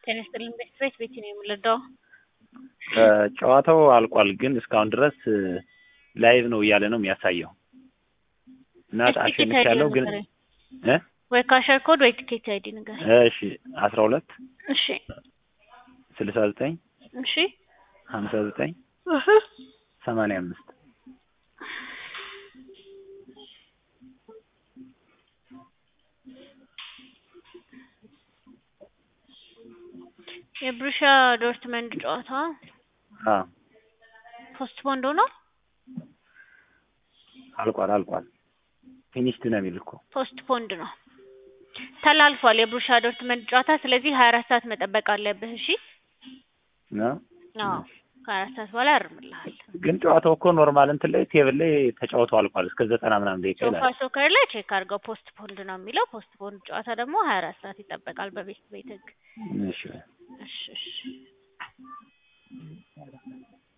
ጤና ይስጥልኝ ቤት ቤት ነው የምንረዳው። ጨዋታው አልቋል፣ ግን እስካሁን ድረስ ላይቭ ነው እያለ ነው የሚያሳየው እና አሸንፊያለሁ ግን እ ወይ ካሸር ኮድ ወይ ቲኬት አይዲ ነገር እሺ አስራ ሁለት እሺ ስልሳ ዘጠኝ እሺ ሀምሳ ዘጠኝ ሰማንያ አምስት የብሩሻ ዶርትመንድ ጨዋታ አዎ ፖስትፖንድ ሆኗል። አልቋል አልቋል። ፊኒሽድ ነው የሚል እኮ ፖስትፖንድ ነው ተላልፏል። የብሩሻ ዶርትመንድ ጨዋታ ስለዚህ ሀያ አራት ሰዓት መጠበቅ አለብህ። እሺ ነው አዎ ከሀያ አራት ሰዓት በኋላ ያርምልሃል። ግን ጨዋታው እኮ ኖርማል እንትን ላይ ቴብል ላይ ተጫውቶ አልቋል እስከ ዘጠና ምናምን ደቂቃ ሶፋ ይላል። ሶከር ላይ ቼክ አድርገው ፖስትፖንድ ነው የሚለው። ፖስትፖንድ ጨዋታ ደግሞ ሀያ አራት ሰዓት ይጠበቃል በቤት ቤት ህግ። እሺ እሺ እሺ